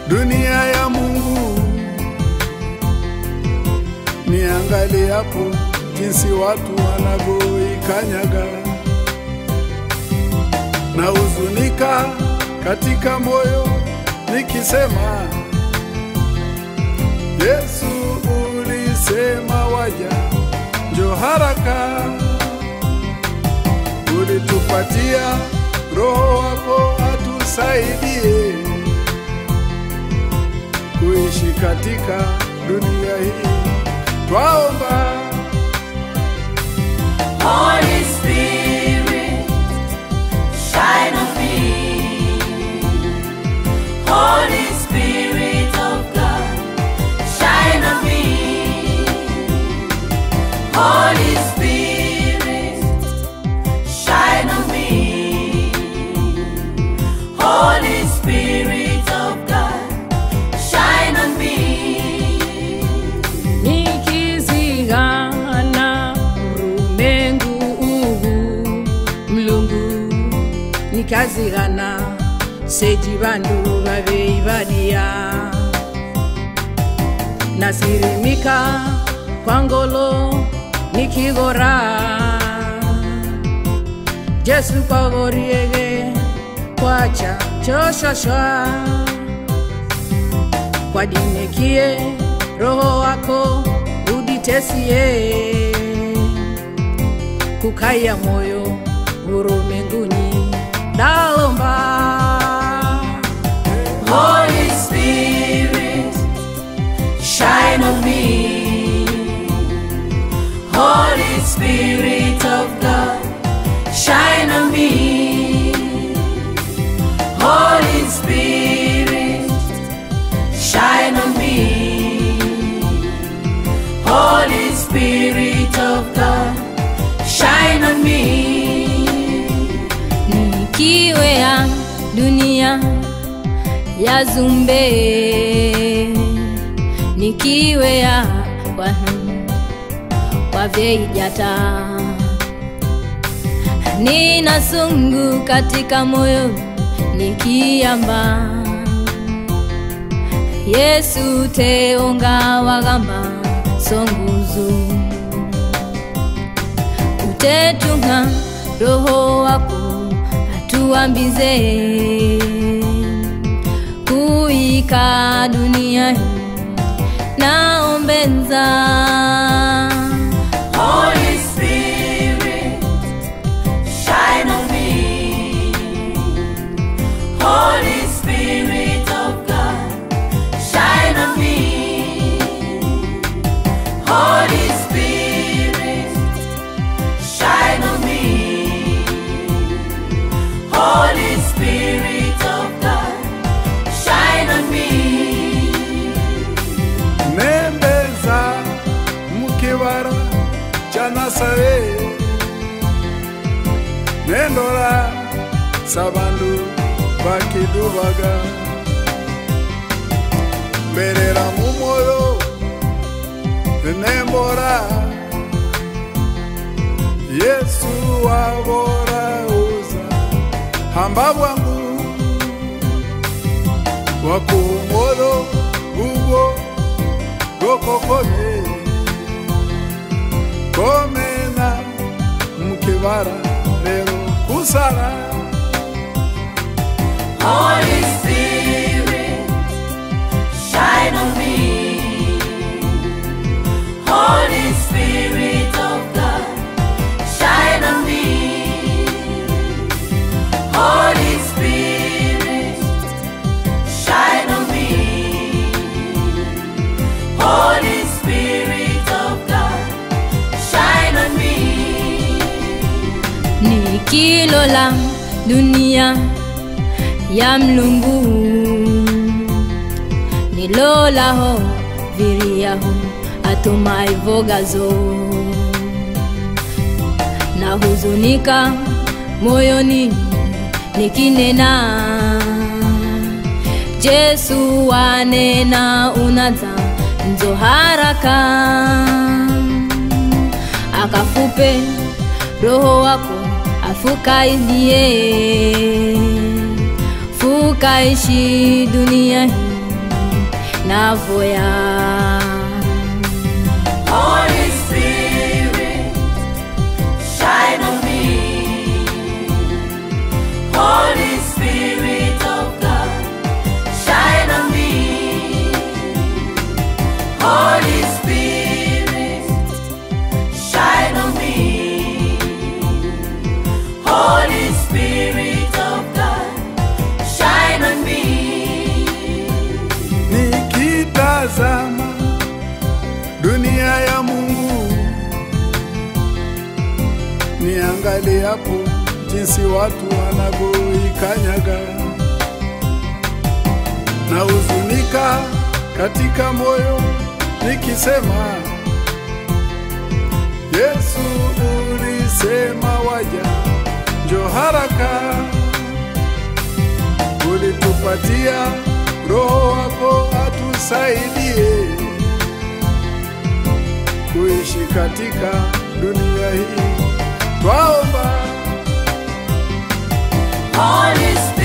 dunia ya Mungu. Niangalie hapo jinsi watu wanavyoikanyaga, na huzunika katika moyo nikisema, Yesu ulisema waja, njo haraka, ulitupatia Roho wako atusaidie kuishi katika dunia hii, twaomba Holy Spirit, shine on me. Holy Spirit of God, shine on me. Holy Spirit, shine on me. Holy Spirit of God, shine on me. nikizigana urumengu uhu mlungu nikazigana seji bandu babeibadiya nasirimika kwa ngolo nikigora jesu kwagoriege kwacha choshosha kwadinekie roho wako uditesie kukaya moyo urumenguni dalomba Holy Spirit, shine on me. Holy Spirit of God, shine on me. Holy Spirit, shine on me. Holy Spirit of God, shine on me. nikiwea dunia ya zumbe nikiwea kwa, kwa vyeijata nina sungu katika moyo nikiamba yesu teonga wagamba songuzu utetunga roho wako atuambize kuika dunia hii naombenza Holy Spirit, shine on me. Holy Spirit of God, shine on me. Holy Spirit, shine on me. Holy Spirit of God, shine on me. nembeza mukibara cha nasaye nendora sabandu bakidubaga mberera mumoyo nembora yesu wabora uza hamba bwangu wakumoyo ubwo gokokome komena mukibara rero kusara Holy Spirit, shine on me. Holy Spirit of God, shine on me. Holy Spirit, shine on me. Holy Spirit of God, shine on me. nikilola dunia ya mlungu nilolaho viriyaho atumaivogazo na huzunika moyoni nikinena jesu wanena unaza nzo haraka akafupe roho wako afukaidie fukaishi dunia hii navoya Holy Spirit, shine on me. Holy Spirit of God, shine on me. Holy Spirit, shine on me. Holy Spirit of God, shine on me. nikitazama dunia ya Mungu, niangalie hapo jinsi watu wanavyoikanyaga na huzunika katika moyo, nikisema Yesu, ulisema waja, njo haraka ulitupatia roho wako atusaidie kuishi katika dunia hii, twaomba Holy Spirit.